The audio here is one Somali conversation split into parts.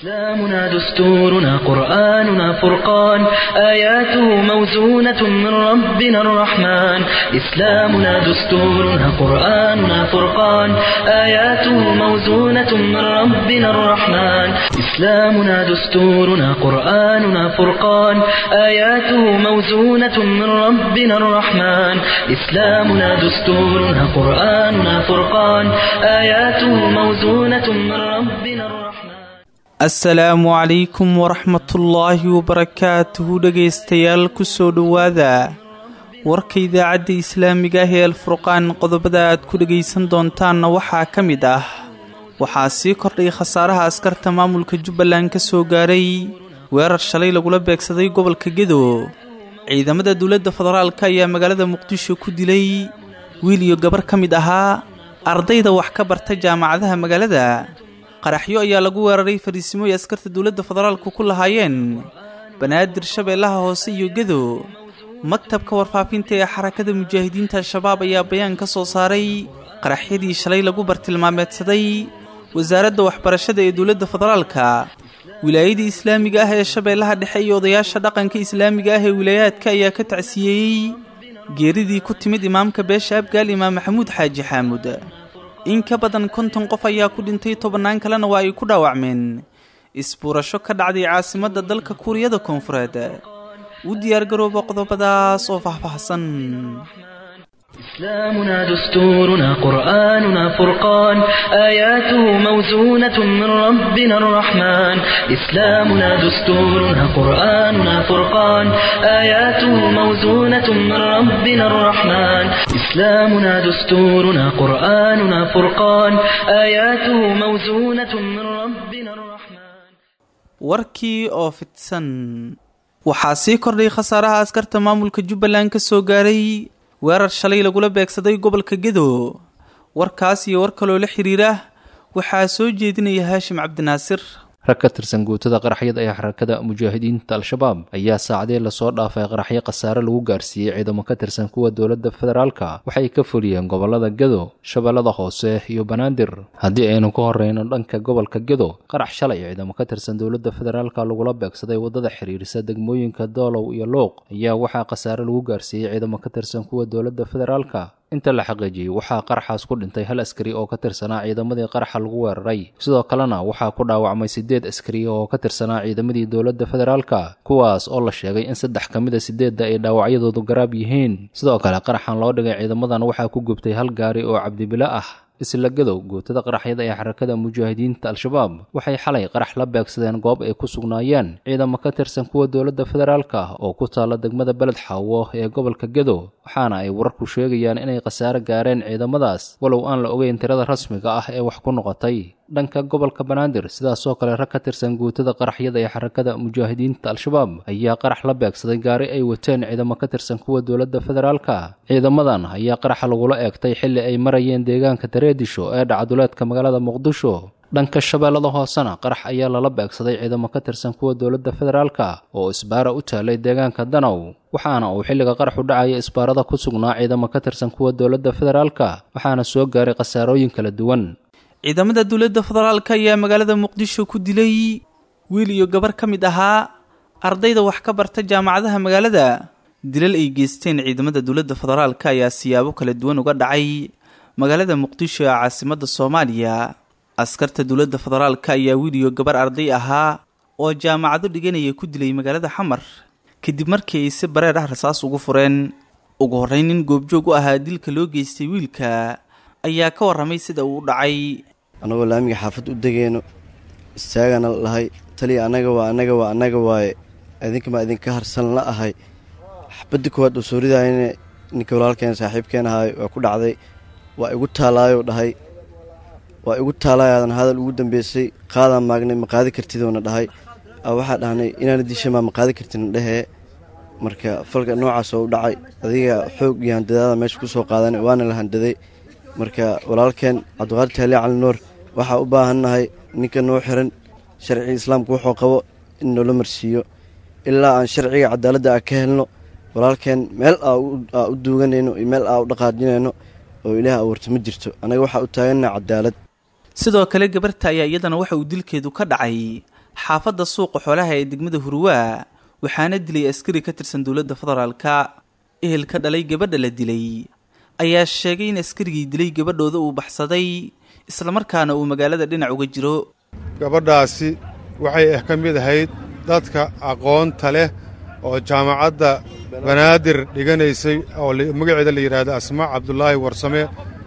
إسلامنا دستورنا قرآننا فرقان آياته موزونة من ربنا الرحمن إسلامنا دستورنا قرآننا فرقان آياته موزونة من ربنا الرحمن إسلامنا دستورنا قرآننا فرقان آياته موزونة من ربنا الرحمن إسلامنا دستورنا قرآننا فرقان آياته موزونة من ربنا الرحمن asalaamu calaykum waraxmatullaahi wabarakaatuhu dhegaystayaal kusoo dhowaada warka idaacadda islaamiga ah ee alfurqaan qodobada aad ku dhegaysan doontaanna waxaa ka mid ah waxaa sii kordhay khasaaraha askarta maamulka jubbaland ka soo gaaray weerar shalay lagula beegsaday gobolka gedo ciidamada dowladda federaalka ayaa magaalada muqdisho ku dilay wiil iyo gabar ka mid ahaa ardayda wax ka barta jaamacadaha magaalada qaraxyo ayaa lagu weeraray fariisimo ay askarta dowladda federaalku ku lahaayeen banaadir shabeellaha hoose iyo gedo maktabka warfaafinta ee xarakada mujaahidiinta al-shabaab ayaa bayaan ka soo saaray qaraxyadii shalay lagu bartilmaameedsaday wasaaradda waxbarashada ee dowladda federaalka wilaayadii islaamiga ah ee shabeellaha dhexe iyo odayaasha dhaqanka islaamiga ah ee wilaayaadka ayaa ka tacsiyeeyey geeridii ku timid imaamka beesha abgaal imaam maxamuud xaaji xaamud in ka badan konton qof ayaa ku dhintay tobannaan kalena waa ay ku dhaawacmeen isbuurasho ka dhacday caasimadda dalka kuuriyada koonfureed u diyaargarooba qodobadaas oo faahfaahsan إسلامنا دستورنا قرآننا فرقان آياته موزونة من ربنا الرحمن إسلامنا دستورنا قرآننا فرقان آياته موزونة من ربنا الرحمن إسلامنا دستورنا قرآننا فرقان آياته موزونة من ربنا الرحمن warkii oo fidsan waxaa sii kordhay khasaaraha askarta maamulka jubbaland ka soo gaaray weerar shalay lagula beegsaday gobolka gedo warkaas iyo war kaloo la xiriira waxaa soo jeedinaya haashim cabdinaasir rag ka tirsan guutada qaraxyada ee xarakada mujaahidiinta al-shabaab ayaa saacadee lasoo dhaafay qaraxyo khasaare lagu gaarsiiyey ciidamo ka tirsan kuwa dowladda federaalka waxay ka fuliyeen gobolada gedo shabeellada hoose iyo banaadir haddii aynu ka horreyno dhanka gobolka gedo qarax shalay ciidamo ka tirsan dowladda federaalka lagula beegsaday waddada xiriirisa degmooyinka doolow iyo luuq ayaa waxaa khasaare lagu gaarsiiyey ciidamo ka tirsan kuwa dowladda federaalka inta la xaqiijiyey waxaa qaraxaas ku dhintay hal askari oo ka tirsanaa ciidamadii qaraxa lagu weeraray sidoo kalena waxaa ku dhaawacmay siddeed askari oo ka tirsanaa ciidamadii dowladda federaalka kuwaas oo la sheegay in saddex ka mid a siddeedda ay dhaawacyadoodu garaab yihiin sidoo kale qaraxan loo dhigay ciidamadan waxaa ku gubtay hal gaari oo cabdibilo ah isla gadow guutada qaraxyada ee xarakada mujaahidiinta al-shabaab waxay xalay qarax la beegsadeen goob ay ku sugnaayeen ciidamo ka tirsan kuwa dowladda federaalka oo ku taalla degmada beled xaawo ee gobolka gedo waxaana ay wararku sheegayaan inay khasaare gaareen ciidamadaas walow aan la ogeyn tirada rasmiga ah ee wax ku noqotay dhanka gobolka banaadir sidaasoo kale rag ka tirsan guutada qaraxyada ee xarakada mujaahidiinta al-shabaab ayaa qarax la beegsaday gaari ay wateen ciidamo ka tirsan kuwa dowladda federaalka ciidamadan ayaa qaraxa lagula eegtay xilli ay marayeen deegaanka dareedisho ee dhacduleedka magaalada muqdisho dhanka shabeellada hoosena qarax ayaa lala beegsaday ciidamo ka tirsan kuwa dowladda federaalka oo isbaara u taalay deegaanka danow waxaana uu xilliga qaraxu dhacaya isbaarada ku sugnaa ciidamo ka tirsan kuwa dowladda federaalka waxaana soo gaaray khasaarooyin kala duwan ciidamada dowladda federaalka ayaa magaalada muqdisho ku dilay wiil iyo gabar ka mid ahaa ardayda wax ka barta jaamacadaha magaalada dilal ay geysteen ciidamada dowladda federaalka ayaa siyaabo kala duwan uga dhacay magaalada muqdisho ee caasimadda soomaaliya askarta dowladda federaalka ayaa wiil iyo gabar arday ahaa oo jaamacado dhiganaya ku dilay magaalada xamar kadib markii ay si bareer ah rasaas ugu fureen ugu horreyn nin goobjoog u ahaa dilka loo geystay wiilka ayaa ka warramay sida uu u dhacay annagoo laamiga xaafad u degeyno istaagana lahay taliya annaga waa annaga waa annaga waaye idinkamaa idinka harsan la ahay xabadda koowaad oo soo ridaayana ninka walaalkeen saaxiibkeen ahaay waa ku dhacday waa igu taalaayou dhahay waa igu taalaayaadan hadal ugu dambeysay qaadaan maagnay ma qaadi kartidoona dhahay waxaa dhahnay inaana dishamaa ma qaadi kartidna dhehee marka falka noocaas oo u dhacay adiga xoog iyo handadaada meesha ku soo qaadan waana la handaday marka walaalkeen cabdiqaadir taaliya cali nuur waxaa u baahannahay ninka noo xiran sharciga islaamka wuxuu qabo in noola marsiiyo ilaa aan sharciga cadaaladda a ka helno walaalkeen meel aa u duuganayno iyo meel aa u dhaqaajinayno oo ilaah abuurta ma jirto annaga waxaa u taagannaha cadaalad sidoo kale gabarta ayaa iyadana waxa uu dilkeedu ka dhacay xaafadda suuqa xoolaha ee degmada hurwaa waxaana dilay askari ka tirsan dowladda federaalka ehelka dhalay gabadha la dilay ayaa sheegay in askarigii dilay gabadhooda uu baxsaday islamarkaana uu magaalada dhinac uga jiro gabadhaasi waxay ah ka mid ahayd dadka aqoonta leh oo jaamacadda banaadir dhiganaysay oo magaceeda la yidhaahdo asmaa cabdulaahi warsame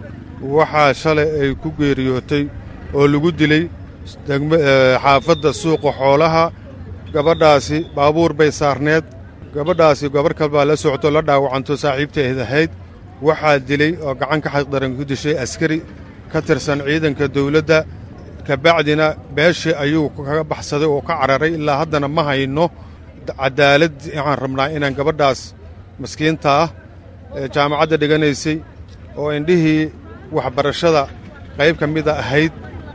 waxaa shalay ay ku geeriyootay oo lagu dilay xaafadda suuqa xoolaha gabadhaasi baabuur bay saarneed gabadhaasi gabarh kal baa la socto la dhaawacanto saaxiibteed ahayd waxaa dilay oo gacan ka xaqdaran ku dishay askari ka tirsan ciidanka dawladda kabacdina beeshii ayuu kaga baxsaday oo ka cararay ilaa haddana ma hayno cadaalad waxaan rabnaa inaan gabadhaas maskiinta ah ee jaamacadda dhiganaysay oo indhihii waxbarashada qayb ka mida ahayd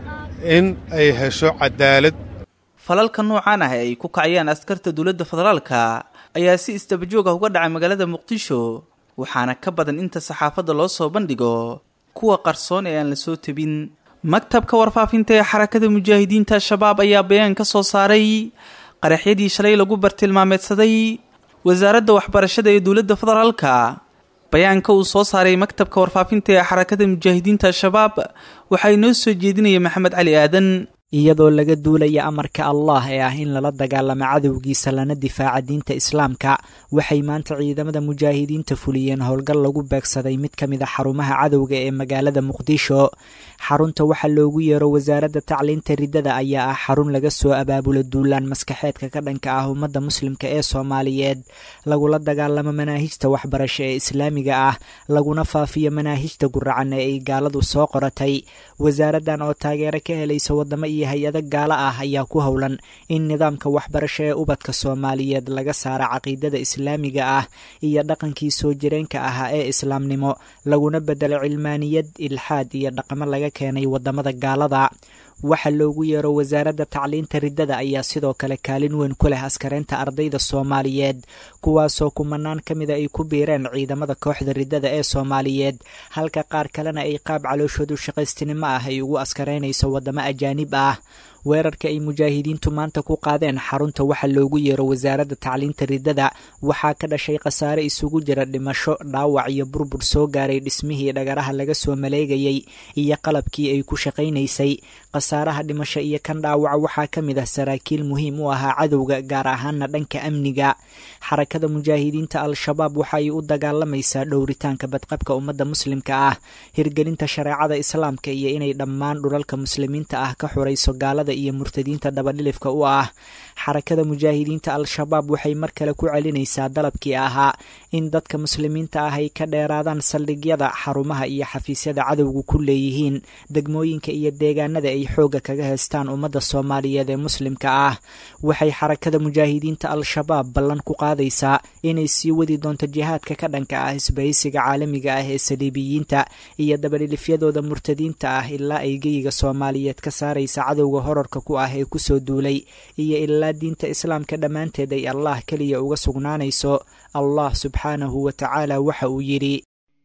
in ay hesho cadaalad falalka noocaan ah ee ay ku kacayaan askarta dowladda federaalka ayaa si isdabajoog ah uga dhacay magaalada muqdisho waxaana ka badan inta saxaafadda loo soo bandhigo kuwa qarsoon ee aan la soo tebin maktabka warfaafinta ee xarakada mujaahidiinta al-shabaab ayaa bayaan ka soo saaray qaraxyadii shalay lagu bartilmaameedsaday wasaaradda waxbarashada ee dowladda federaalka bayaanka uu soo saaray maktabka warfaafinta ee xarakada mujaahidiinta al-shabaab waxaa inoo soo jeedinaya maxamed cali aadan iyadoo laga duulaya amarka allah ee ah in lala dagaalamo cadowgiisa lana difaaca diinta islaamka waxay maanta ciidamada mujaahidiinta fuliyeen howlgal lagu beegsaday mid ka mid a xarumaha cadowga ee magaalada muqdisho xarunta waxaa loogu yeero wasaaradda tacliinta riddada ayaa ah xarun laga soo abaabulo duulaan maskaxeedka ka dhanka ah ummadda muslimka ee soomaaliyeed lagula dagaalamo manaahijta waxbarasho ee islaamiga ah laguna faafiyo manaahijta guracan ee ay gaaladu soo qoratay wasaaraddan oo taageero ka helaysa wadamo iyo hay-ado gaalo ah ayaa ku howlan in nidaamka waxbarasho ee ubadka soomaaliyeed laga saara caqiidada islaamiga ah iyo dhaqankii soo jireenka ahaa ee islaamnimo laguna bedelo cilmaaniyad ilxaad iyo dhaqamo laga keenay wadamada gaalada waxa loogu yeero wasaaradda tacliinta riddada ayaa sidoo kale kaalin weyn ku leh askareynta ardayda soomaaliyeed kuwaasoo kumanaan ka mida ay ku biireen ciidamada kooxda riddada ee soomaaliyeed halka qaar kalena ay qaab calooshoodu shaqaystinimo ah ay ugu askareynayso wadamo ajaanib ah weerarka ay mujaahidiintu maanta ku qaadeen xarunta waxa loogu yeero wasaaradda tacliinta riddada waxaa ka dhashay khasaare isugu jira dhimasho dhaawac iyo burbur soo gaaray dhismihii dhagaraha laga soo maleegayay iyo qalabkii ay ku shaqaynaysay khasaaraha dhimasho iyo kan dhaawaca waxaa ka mid ah saraakiil muhiim u ahaa cadowga gaar ahaana dhanka amniga xarakada mujaahidiinta al-shabaab waxa ay u dagaalamaysaa dhowritaanka badqabka ummadda muslimka ah hirgelinta shareecada islaamka iyo inay dhammaan dhulalka muslimiinta ah ka xurayso gaalada iyo murtadiinta dabadhilifka u ah xarakada mujaahidiinta al-shabaab waxay mar kale ku celinaysaa dalabkii ahaa in dadka muslimiinta ah ay ka dheeraadaan saldhigyada xarumaha iyo xafiisyada cadowgu ku leeyihiin degmooyinka iyo deegaanada ay xoogga kaga haystaan ummadda soomaaliyeed ee muslimka ah waxay xarakada mujaahidiinta al-shabaab ballan ku qaadaysaa inay sii wadi doonto jihaadka ka dhanka ah isbahaysiga caalamiga ah ee saliibiyiinta iyo dabadhilifyadooda murtadiinta ah ilaa ay geyiga soomaaliyeed ka saaraysa cadowga horarka ku ah ee kusoo duulay iyo ilaa diinta islaamka dhammaanteed ay allah keliya uga sugnaanayso allah subxaanahu wa tacaala waxa uu yidhi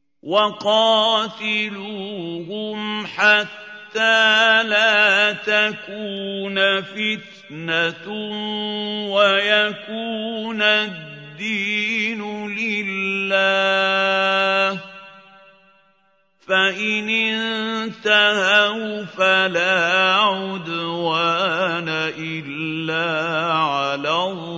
وقاتلوهم حتى لا تكون فتنة ويكون الدين لله فإن انتهوا فلا عدوان إلا على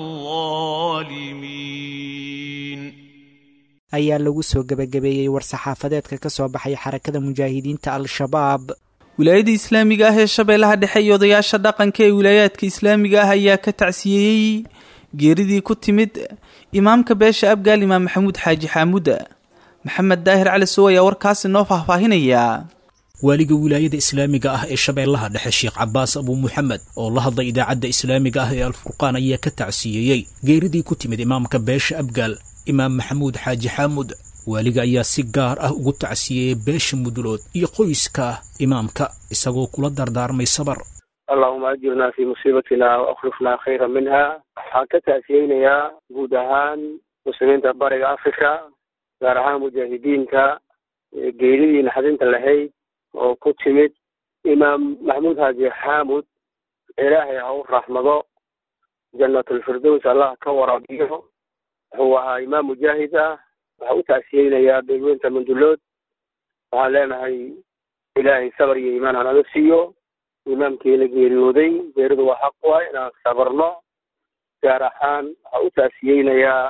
الظالمين ayaa lagu soo gebagabeeyey war-saxaafadeedka ka soo baxay xarakada mujaahidiinta al-shabaab wilaayada islaamiga ah ee shabeellaha dhexe iyo odayaasha dhaqanka ee wilaayaadka islaamiga ah ayaa ka tacsiyeeyey geeridii ku timid imaamka beesha abgaal imaam maxamuud xaaji xaamuuda maxamed daahir cali sow ayaa warkaasi noo faahfaahinaya waaliga wilaayada islaamiga ah ee shabeellaha dhexe sheekh cabaas abuu muxamed oo la hadlay idaacadda islaamiga ah ee alfurqaan ayaa ka tacsiyeeyey geeridii ku timid imaamka beesha abgaal imaam maxamuud xaaji xaamud waaliga ayaa si gaar ah ugu tacsiyeeyey beesha mudulood iyo qoyska imaamka isagoo kula dardaarmay sabar allahuma ajirnaa fii musiibatina wa akhlifnaa khayra minha waxaan ka tacsiyeynayaa guud ahaan muslimiinta bariga africa gaar ahaan mujaahidiinta geeridii naxdinta lahayd oo ku timid imaam maxamuud xaaji xaamud ilaahay ha u raxmado jannatulfirdows allah ka waraabiyo wuxuu ahaa imaam mujaahid ah waxaa u taasiyeynayaa beelweynta mandulood waxaan leenahay ilaahay sabar iyo iimaan hanaga siiyo imaamkiina geeriyooday geeridu waa xaq waay inaan sabarno gaar ahaan waxaa u taasiyeynayaa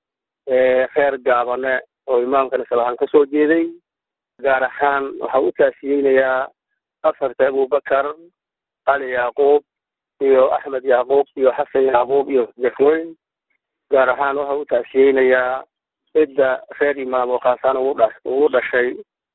reer gaabane oo imaamkana sabaxan ka soo jeeday gaar ahaan waxaa u taasiyeynayaa afarta abubakar cali yacquub iyo axmed yacquub iyo xasan yacquub iyo jafweyn gaar ahaan waxaa u taasiyeynayaa cidda reer imaam oo khaasaan ugu dha ugu dhashay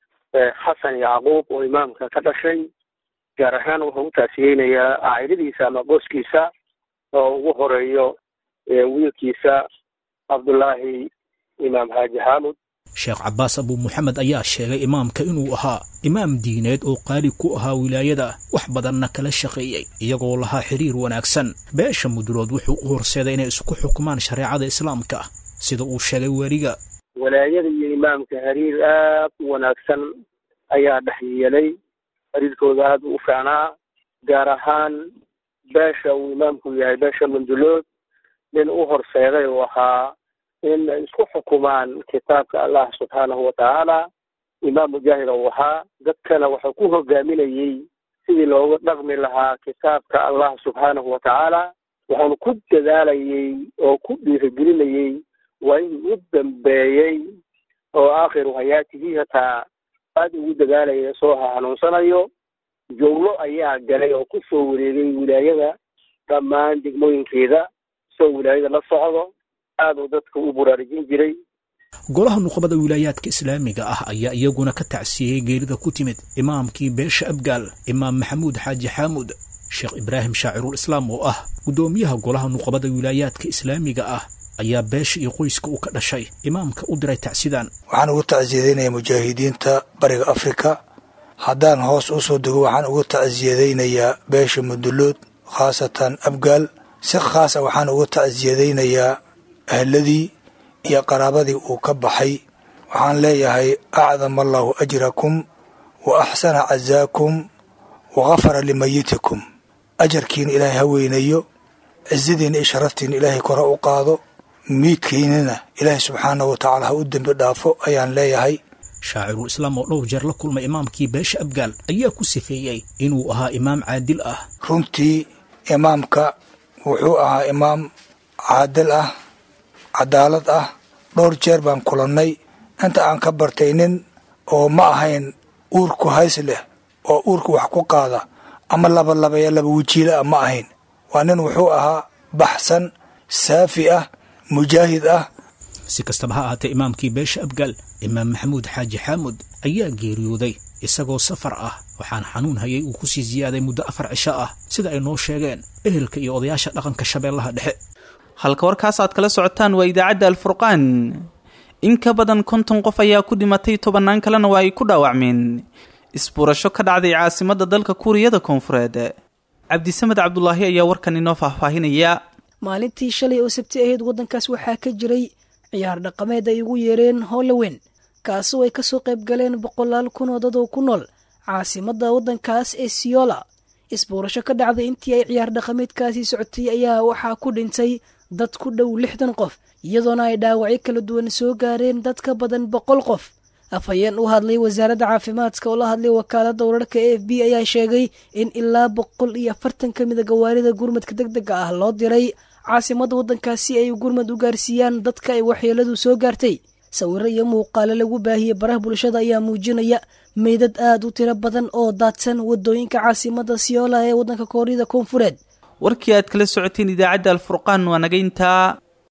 xasan yacquub oo imaamka ka dhashay gaar ahaan wuxuu u taasiyeynayaa caa'iladiisa ama qoskiisa oo ugu horeeyo wiilkiisa cabdullaahi imaam xaaji xaamud sheekh cabbaas abuu muxamed ayaa sheegay imaamka inuu ahaa imaam diineed oo qaali ku ahaa wilaayada wax badanna kala shaqeeyey iyagoo lahaa xiriir wanaagsan beesha mudulood wuxuu u horseeday inay isku xukumaan shareecada islaamka sida uu sheegay weliga walaayada iyo imaamka xiriir aad u wanaagsan ayaa dhex yeelay xiriirkooda aad u fiicnaa gaar ahaan beesha uu imaamku yahay beesha mandulood nin u horseeday uu ahaa in ay isku xukumaan kitaabka allah subxaanahu watacaala imaam mujaahid uu ahaa dadkana wuxuu ku hogaaminayey sidii looga dhaqmi lahaa kitaabka allah subxaanahu watacaala wuxuuna ku dadaalayey oo ku dhiirigelinayey waa in u dambeeyey oo aakhiru hayaatihii hataa aad ugu dadaalaya soo hanuunsanayo jowlo ayaa galay oo ku soo wareegay wilaayada dhammaan degmooyinkeeda soo wilaayada la socdo aad uu dadka u buraarujin jiray golaha nuqbada wilaayaadka islaamiga ah ayaa iyaguna ka tacsiyey geerida ku timid imaamkii beesha abgaal imaam maxamuud xaaji xaamuud sheekh ibraahim shaacirul islaam oo ah guddoomiyaha golaha nuqbada wilaayaadka islaamiga ah ayaa beesha iyo qoyska uu ka dhashay imaamka u diray tacsidaan waxaan ugu tacsiyadaynayaa mujaahidiinta bariga afrika haddaan hoos u soo dego waxaan ugu tacsiyadaynayaa beesha mudulood khaasatan abgaal si khaasa waxaan ugu tacsiyadaynayaa ahladii iyo qaraabadii uu ka baxay waxaan leeyahay acdama allaahu ajrakum wa axsana cazaakum wa khafara limayitikum ajarkiina ilaahay ha weynayo cizadiina iyo sharaftiina ilaahay kore u qaado miidkiinana ilaahay subxaanahu wa tacaala ha u dembi dhaafo ayaan leeyahay shaacirul islaam oo dhowr jeer la kulmay imaamkii beesha abgaal ayaa ku sifeeyey inuu ahaa imaam caadil ah runtii imaamka wuxuu ahaa imaam caadil ah cadaalad ah dhowr jeer baan kulannay inta aan ka bartay nin oo ma ahayn uurku hays leh oo uurka wax ku qaada ama labalabaya laba wajiila ah ma ahayn waa nin wuxuu ahaa baxsan saafi ah mujaahid ah si kastaba ha ahaatee imaamkii beesha abgaal imaam maxamuud xaaji xaamud ayaa geeriyooday isagoo safar ah waxaana xanuun hayay uu ku sii siyaaday muddo afar cisho ah sida ay noo sheegeen ehelka iyo odayaasha dhaqanka shabeellaha dhexe halka warkaas aad kala socotaan waa idaacadda alfurqaan in ka badan konton qof ayaa ku dhimatay tobannaan kalena waa ay ku dhaawacmeen isbuurasho ka dhacday caasimadda dalka kuuriyada koonfureed cabdisamed cabdulaahi ayaa warkan inoo faahfaahinaya maalintii shalay oo sabti ahayd waddankaas waxaa ka jiray ciyaar dhaqameed ay ugu yeereen holowen kaasoo ay kasoo qayb galeen boqolaal kun oo dad oo ku nool caasimadda waddankaas ee siyola isbuurasho ka dhacday intii ay ciyaar dhaqameedkaasi socotay ayaa waxaa ku dhintay dad ku dhow lixdan qof iyadoona ay dhaawacyo kala duwan soo gaareen dad ka badan boqol qof afhayeen u hadlay wasaaradda caafimaadka oo la hadlay wakaaladda wararka e f b ayaa sheegay in ilaa boqol iyo afartan ka mida gawaarida gurmadka deg dega ah loo diray caasimadda waddankaas si ay gurmad u gaarsiiyaan dadka ay waxyeeladu soo gaartay sawiro iyo muuqaalo lagu baahiyey baraha bulshada ayaa muujinaya meydad aad u tiro badan oo daadsan wadooyinka caasimadda siyoola ee waddanka kooriyada koonfureed warkii aad kala socoteen idaacadda alfurqaan waa naga intaa